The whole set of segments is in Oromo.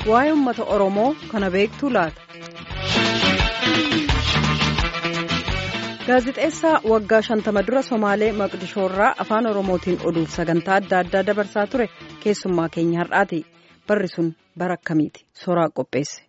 waa'ee uummata Oromoo kana beektuu laata? Gaazixeessaa waggaa shantama dura Somaalee Maqdishoorraa afaan Oromootiin oduuf sagantaa adda addaa dabarsaa ture keessummaa keenya har'aati. Barri sun bara akkamiiti? Soraa qopheesse.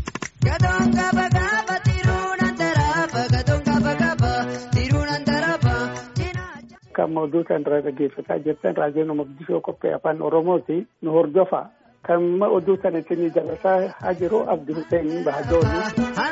Kan oduutaan irraa dhaggeeffataa jirtan raadiyoon Maqdishoo qophee afaan Oromooti nu hordofa. Kan oduu sana isin dabarsaa haa jiru Abdi Hussein Bahadooni.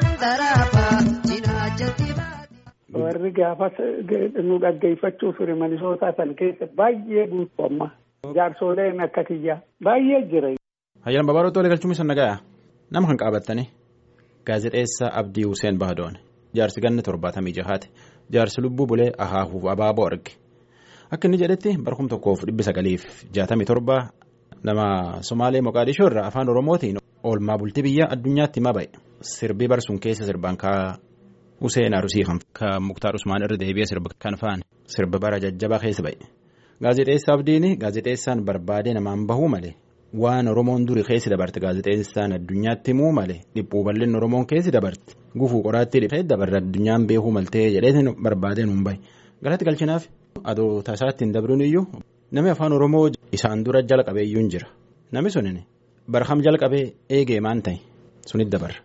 Warri gaafas nu dhaggeeffachuu ture Minisootaa san keessa baay'ee guutuu amma. Jaarsoleen akka kiyyaa baay'ee jira. Hayyaan Babaaroo Toolee galchuun isa nagayaa nama kan qaabattanii gaazexeessaa Abdii Hussein Bahadoon jaarsi ganna torbaatamii jahaati jaarsi lubbuu bulee ahaahuuf abaaboo arge akka inni jedhetti barkum tokkoof dhibbi sagaliif jaatamii torba nama Somaalee Moqaadishoo irraa afaan Oromootiin oolmaa bultii biyya addunyaatti himaa ba'e sirbii barsuun keessa sirbaan kaa Hussein Arusii kan Muktaar Usmaan irra deebi'ee sirba kan faane sirba bara jajjabaa keessa ba'e gaazexeessaa Abdiin gaazexeessaan barbaadee namaan bahuu malee. Waan Oromoon duri keessi dabarte gaazexeessaan addunyaatti himuu malee dhiphuu bal'inni Oromoon keessi dabarte gufuu qoraattii dhifee dabarre addunyaan beekuu maltee jedhee barbaadee nuun bahe galatti galchinaaf adoo tasaatti hin dabruun iyyuu namni afaan Oromoo isaan dura jalqabee iyyuu hin jira namni sunin barham jalqabee eegee maan ta'e sunit dabarra.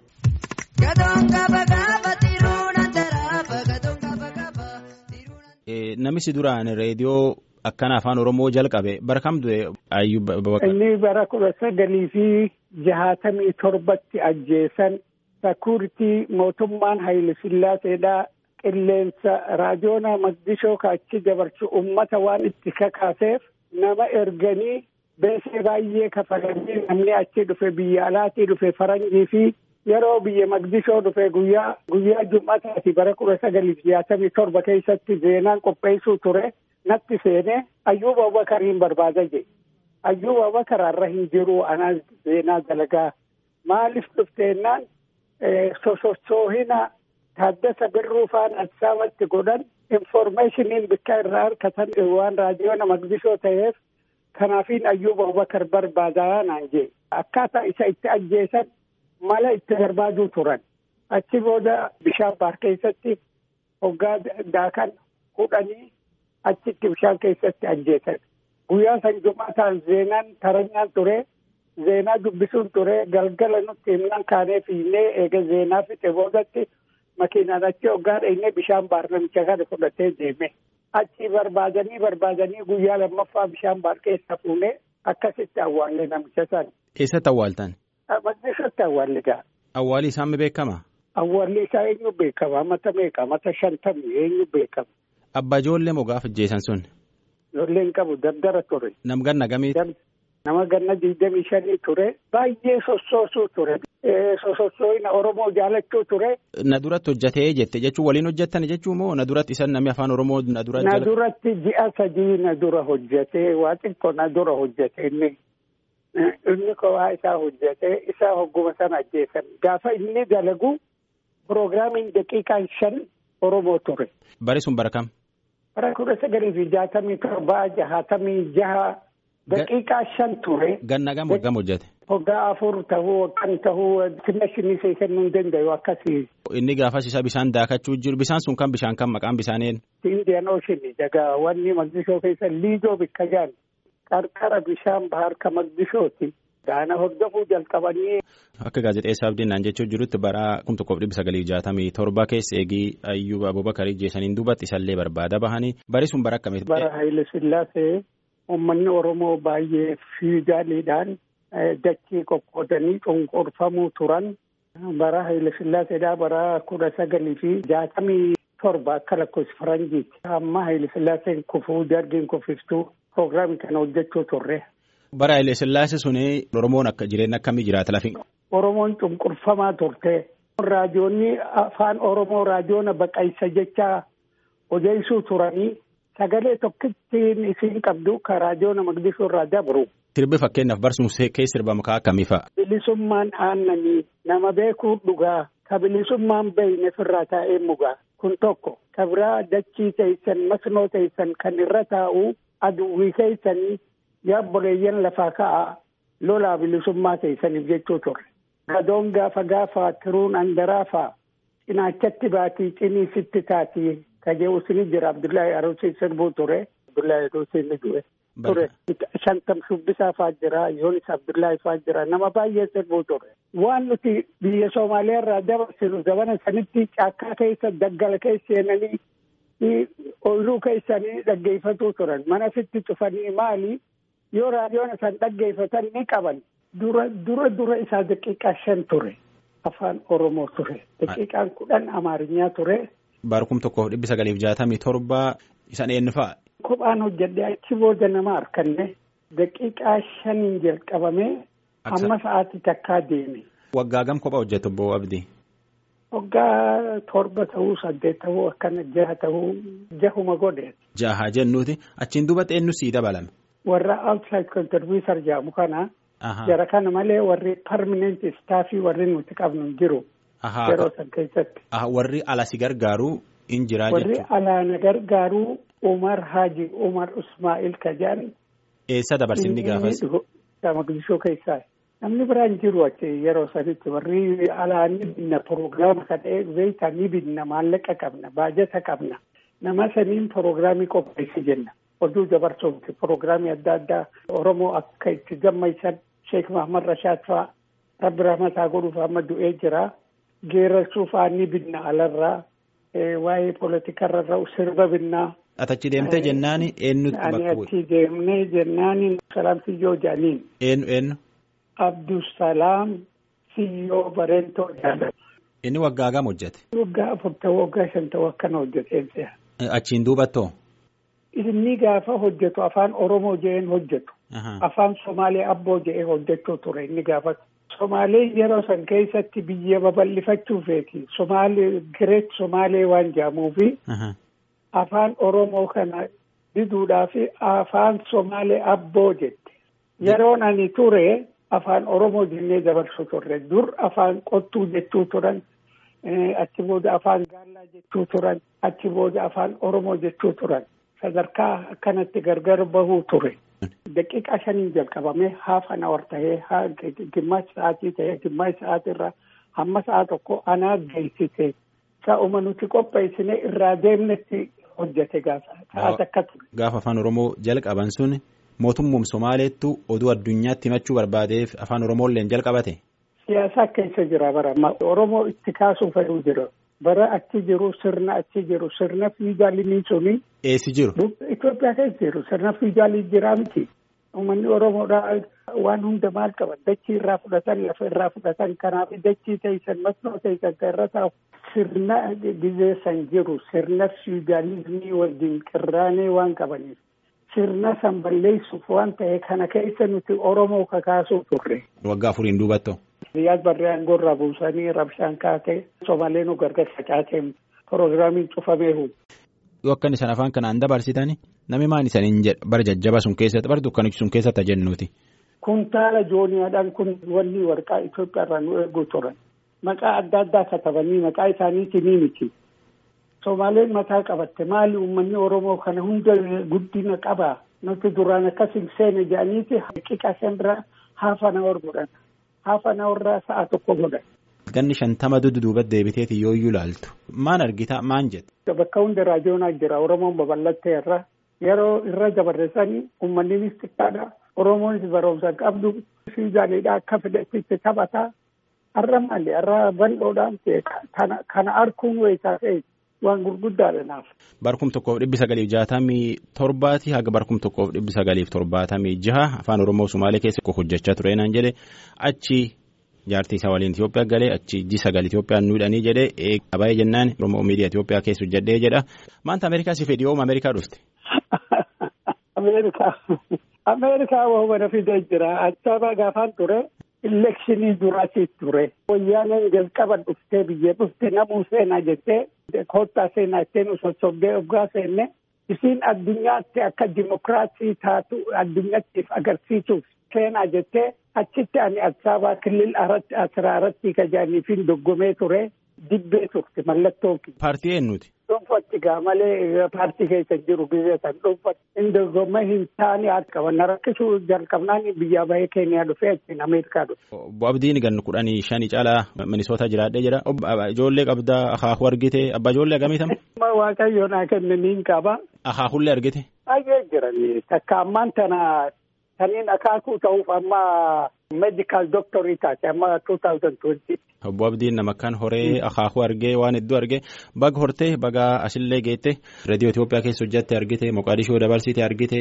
Namichi duraan reediyoo. Akkana afaan Oromoo jalqabe bara kam du'e ayyuu. Inni bara kudha sagalii fi jahaatamii torbatti ajjeesan sakuuritii mootummaan Haayile Sillaaseedhaa qilleensa raadiyoona Maqdishoo kaachi dabarsu uummata waan itti kakaaseef nama erganii beesee baay'ee kafalanii namni achi dhufe biyya alaatii dhufe faranjii fi yeroo biyya Maqdishoo dhufe guyyaa guyyaa jum'ataati bara kudha sagalii fi jahaatamii torba keessatti zeenaan qopheessuu ture. Natti seenee Ayyuuba Abubakariin barbaada jedhe. Ayyuuba Abubakar har'a hin jiru anaa seenaa dalagaa. Maaliif dhufteennaan sosochoohina Taaddasa Birruu faana Adisaabaatti godhan informeeshiniin bikka irraa harkatan waan raadiyoona Maqdishoo ta'eef kanaafiin Ayyuuba Abubakar barbaadaa naan jedhe. Akkaataa isa itti ajjeesan mala itti barbaaduu turan. Achi booda bishaan baar keessatti hoggaa daakan hudhanii. achitti bishaan keessatti ajjeesan guyyaa san jumaataan zeenaan taranyaan ture zeenaa dubbisuun ture galgala nutti himnaan kaanee fiinnee eega zeenaa fixe boodatti makiinaan achi hoggaa dheenyee bishaan baar namicha kana fudhatee deeme achi barbaadanii barbaadanii guyyaa lammaffaa bishaan baar keessa fuunee akkasitti awwaalle namicha san. Eessatti awwaaltan? Maqdishootti awwaalle gaa. Awwaalli isaa mi beekama? Awwaalli isaa eenyu beekama mata meeqa mata shantamii eenyu beekama. Abbaa ijoollee moo gaafa ajjeesan sun? Ijoolleen qabu dardara ture. Nam ganna gamiiti? Nama ganna digdamii shanii ture. Baay'ee sossoosuu ture. Sosossooyina Oromoo jaalachuu ture. Na duratti hojjatee jette jechuun waliin hojjettan jechuun moo na duratti isan namni afaan Oromoo na dura Na duratti ji'a sadii na dura hojjetee waa xiqqoo na dura hojjete inni. Inni kophaa isaa hojjetee isaa hogguma sana ajjeesan. Gaafa inni dalagu piroograamiin daqiiqaan shan Oromoo ture. Bari sun bara kam? Bara kudha sagalii fi jaatamii torbaa jahaatamii jaha daqiiqaa shan ture. Ganna gam waggam hojjete. Hoggaa afur tahuu waggan tahuu timmashinii see kennuu hin danda'u akkasii. Inni gaafas isa bishaan daakachuu jiru bishaan sun kan bishaan kan maqaan bishaaniin. Indian Ocean daga wanni Maqdishoo keessa liidoo bikka jaan qarqara bishaan bahar ka Maqdishooti. Gaana hordofuu jalqabanii. Akka gaazexeessaa abdiin naan jechuu jirutti bara kum tokkoof dhibba sagalii jaatamii torba keessa eegii Ayyuba Abubakarii jeesaniin duubatti isallee barbaada bahanii bari sun bara akkamiiti. Bara Haayile Sillaasee uummanni Oromoo baay'ee fiigaaliidhaan dachii qoqqoodanii cunqurfamuu turan. Bara Haayile Sillaaseedhaa bara kudha sagalii fi jaatamii torba akka lakkoofsa faranjiiti. Amma Haayile Sillaaseen kufuu dargiin kufiftuu piroograamii kana hojjechuu turre. Bara Haayile Sillaasee suni Oromoon akka jireenya akkamii jiraata lafi. Oromoon cunqurfamaa turte. Raadiyoonni afaan Oromoo raadiyoona baqaysa jecha odeessuu turanii sagalee tokkittiin isin qabdu ka raadiyoona Maqdishoo irraa dabru. Sirbi fakkeenyaaf barsuun keessa sirba mukaa akkamii fa'a? Bilisummaan aannanii nama beekuu dhugaa ka bilisummaan beeyne firraa taa'ee mugaa kun tokko ka biraa dachii teessan masnoo teessan kan irra taa'u aduwwii keessanii yaabboleeyyan lafaa ka'a lolaa bilisummaa teessaniif jechuu turre. Gadoon gaafa gaafa tiruun andaraafa cinaachatti baatii cinii sitti taatii kajeewusni jira Abdullahi Aruusiin sirbuu ture. Abdullahi Aruusiin ni du'e. ture shantam shubbisaa faa jira yoonis abdullaahi faa jira nama baay'ee sirbuu ture waan nuti biyya soomaaliyaa irraa dabarsinu zabana sanitti caakkaa keessa daggala keessa seenanii ooyiruu keessanii dhaggeeffatuu turan mana sitti cufanii maali yoo raadiyoon isaan dhaggeeffatan ni qaban dura dura dura isaa daqiiqaa shan ture afaan oromoo ture daqiiqaan kudhan amaarinyaa ture. Baarkum tokkoof dhibbi sagaliif jaatamii torba isaan eenyufaa. Kophaan hojjedhe achi booda nama harkanne daqiiqaa shaniin jalqabamee hamma sa'aatii takkaa deeme. Waggaa gam kophaa hojjetu obbo Abdii? Waggaa torba ta'uu saddeet ta'uu akkana jaha ta'uu jahuma godhe. Jaha jennuuti achiin duuba eenyu sii dabalame. Warra outside contributor jedhamu kana. Jara kana malee warri permanent staffii warri nuti qabnu jiru. Yeroo san keessatti. Warri ala si gargaaru in jiraa Warri alaa na gargaaru Umar Haji Umar Ismail Kajaan. Eessa dabarsinni gaafas? Maqdishoo keessaa. Namni biraan jiru achi yeroo sanitti warri alaa ni binna proogiraama kana beektaa ni binna maallaqa qabna baajata qabna. Nama saniin proogiraamii qopheessi jenna. Oduu dabarsuuti proogiraamii adda addaa Oromoo akka itti gammaysan Sheek Mahamad Rashaad fa'aa rabbi rahmataa godhuuf amma du'ee jira. Geerarsuuf ni binna alarraa waa'ee poolitikarra sirba binnaa. Atachi deemtee jennaan eenyutti bakka Ani achi deemnee jennaan salaam siyyoo jaaniin. Eenyu eenyu? Abdusalaam siyyoo bareentoo jaadatu. Inni waggaa gam hojjete? Waggaa afur ta'uu waggaa shan ta'uu akkana hojjeteen Achiin duubattoo? Inni gaafa hojjetu afaan Oromoo je'een hojjetu. Afaan Somaalee abboo je'ee hojjechuu ture inni gaafa. Somaalee yeroo san keessatti biyya babal'ifachuufeeti. Somaalee Gireet Somaalee waan jedhamuufi. Afaan Oromoo kana diduudhaaf afaan Somaalee abboo jette. Yeroon ani ture afaan Oromoo jennee dabarsu turre. Dur afaan qottuu jechuu turan. Achi booda afaan gaallaa jechuu turan. Achi booda afaan Oromoo jechuu turan. Sadarkaa akkanatti gargar bahuu ture. Daqiiqaa shaniin jalqabamee haaf an awar tahee gimmaas sa'aatii tahee gimmaas sa'aatirraa hamma sa'a tokko anaa geessise. Sa'uma nuti qopheessine irraa deemnetti hojjete gaafa sa'aat akka ture. Gaafa afaan Oromoo jalqaban sun mootummaan Somaaleettu oduu addunyaatti himachuu barbaadeef afaan Oromooillee jalqabate. Siyaasa keessa jira bara Oromoo itti kaasuu fedhuu jira. Bara achi jiru sirna achi jiru sirna fiigaalii suni. Eessi jiru? Itoophiyaa keessa jiru sirna fiigaalii jira miti. Uummanni Oromoodhaa waan hunda maal qaban dachii irraa fudhatan lafa irraa fudhatan kanaaf dachii teessan masnoo teessan kan irra taa'u sirna gizeessan jiru sirna fiigaalizimii wajjin qirraanee waan qabaniif sirna san balleessuuf waan ta'e kana keessa nuti Oromoo kakaasuu turre. Waggaa afuriin duubattoo. Riyaad barree aangorraa buusanii rabshaan kaatee Somaalee nu gargar facaatee proogiraamiin cufameehu. Yoo akkan isaan afaan kanaan dabarsitani namni maan isaniin jedha bara jajjaba sun keessatti bara dukkanichi sun keessatti jennuuti. Kuntaala jooniyaadhaan kun wanni warqaa Itoophiyaa irraa nu eeguu turan. Maqaa adda addaa katabanii maqaa isaaniitii ni miti. Somaaleen mataa qabatte maali uummanni Oromoo kana hunda guddina qabaa nuti duraan akkas hin seene jedhaniiti haqiqa shan biraa haafa na godhan. Haafa na warraa sa'a tokko godhan. Ganni shantama duduuba deebiteeti yoo iyyuu ilaaltu maan argita maan jette. Bakka hunda raadiyoonaa jira Oromoon babal'attee irra yeroo irra dabarreessanii uummanninis xiqqaadha Oromoonis barumsa qabdu fiigaaleedha akka fedhetti taphataa har'a maali har'a bal'oodhaan kana arkuun wayitaa ta'e waan gurguddaadha naaf. Barkum tokkoof dhibbi sagaliif jaatamii torbaati haga barkum tokkoof dhibbi sagaliif torbaatamii jaha afaan Oromoo Sumaalee keessa hojjechaa ture naan jedhe achi. jaartii isaa waliin Itoophiyaa galee achi ji sagal Itoophiyaan nuudhanii jedhee eegabaayee jennaan Oromoo miidiyaa Itoophiyaa keessa hojjedhee jedha. Maanta Ameerikaa si fedhi ooma Ameerikaa dhufte. Ameerikaa Ameerikaa waan fidee jira. Achaabaa gaafaan ture. Elekshinii duraatiif ture. Wayyaaneen jalqaba dhuftee biyya dhufte namuu seenaa jettee koottaa seenaa jettee nu sossobdee oggaa seenne isiin addunyaatti akka dimokiraasii taatu addunyaattiif agarsiisuuf seenaa jettee achitti ani Asaabaa kilil asirraa irratti kajaaniifin doggomee ture dibbee turte mallattoo. Paartii eenyuti? dhuunfatti gaa malee paartii keessa jiru biyya san dhuunfatti inni dorgommee hin taane qaban na rakkisuu jalqabnaan biyya bahee keeniyaa dhufee achiin ameerikaa dhufe. Obbo Abdiin gan kudhanii shanii caalaa Minisoota jiraadhee jira. Ijoollee qabdaa akaakuu argite abbaa ijoollee agamiitama. Waaqayyo naa kenne niin qaba. Akaakullee argite. Baay'ee jirani takka ammaan tana taniin akaakuu ta'uuf amma meedikaal dooktorii taate amma 2020. Obbo Abdiin nama akkaan horee akaakuu argee waan hedduu argee baga hortee baga asillee geette reediyoo Itoophiyaa keessa hojjatte argite Moqaadishoo dabarsite argite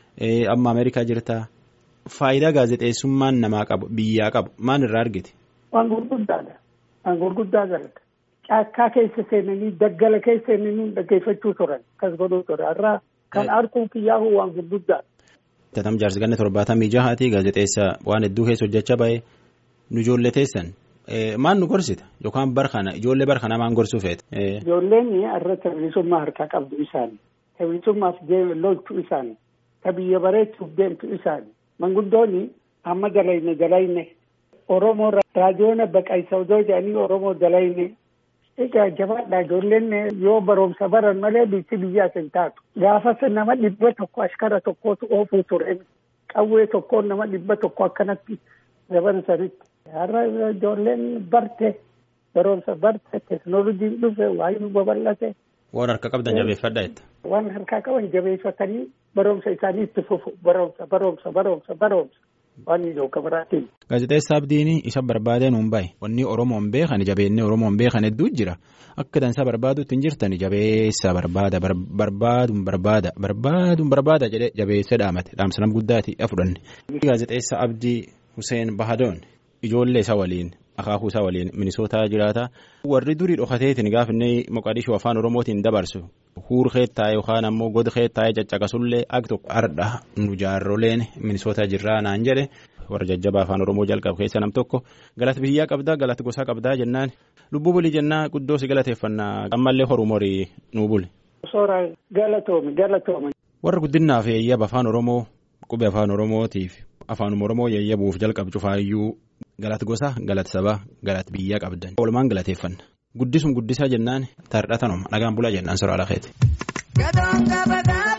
amma Ameerikaa jirta. Faayidaa gaazexeessummaan namaa qabu biyyaa qabu maal irraa argite? Waan gurguddaadha. Waan gurguddaa galata. Caakkaa keessa seenanii daggala keessa seenanii dhaggeeffachuu turan kas godhuu ture irraa kan arguun kiyyaahu waan gurguddaadha. Tatam jaarsi ganna torbaatamii jahaati gaazexeessa waan hedduu keessa hojjechaa bahe nu ijoollee teessan maal nu gorsita yookaan bar kana ijoollee bar kana maan gorsuu feete. Ijoolleen irra bilisummaa harkaa qabdu isaanii bilisummaaf lolchuu isaanii ka biyya bareechuuf deemtu isaanii manguddoonni amma dalayne dalayne Oromoo raadiyoon baqaysa odoo jedhanii Oromoo dalayne egaa jabaadha ijoolleen yoo barumsa baran malee biyyi biyyaas hin taatu gaafas nama dhibba tokko ashkara tokkootu oofuu ture qawwee tokkoon nama dhibba tokko akkanatti daban sanitti har'a ijoolleen barte barumsa barte teknooloojiin dhufe waayuu babal'ate. Waan harka qabdan jabeeffadha jetta. Waan harkaa qaban jabeeffatanii barumsa isaanii itti fufu barumsa barumsa barumsa barumsa. waan ijoo kabaraatiin. Gaazexeessaa Abdiin isa barbaadee nuun bahe wanni Oromoon beekan jabeennee Oromoon beekan hedduu jira akka dansaa barbaaduutti hin jirtan jabeessa barbaada barbaaduun barbaada barbaaduun barbaada jedhee jabeessa dhaamate dhaamsa guddaati fudhanne. Gaazexeessaa Abdii Hussein Bahadoon ijoollee isaa waliin akaakuu isaa waliin minisootaa jiraata warri durii dhokateetiin gaafinne Moqadishoo afaan Oromootiin dabarsu. Huur keettaa'e yookaan ammoo god keettaa'e caccaqasullee ak tokko ardha nu jaarroleen minisoota jirraa naan jedhe warra jajjabaa afaan oromoo jalqabu keessa nam tokko galata biyyaa qabdaa galata gosaa qabdaa jennaan lubbuu bulii jennaa guddoo si galateeffannaa ammallee horuu morii nuu buli. Soora galatoomi galatoomi. Warra guddinaaf yeeyyaba afaan oromoo qubee afaan oromootiif afaan oromoo yeeyyabuuf jalqabu cufaayyuu galata gosaa galata sabaa galata biyyaa qabdan. Walumaan galateeffanna. Guddisum guddisaa jennaan tardhatanuma nagaan bulaa jennaan soraa lakeeti.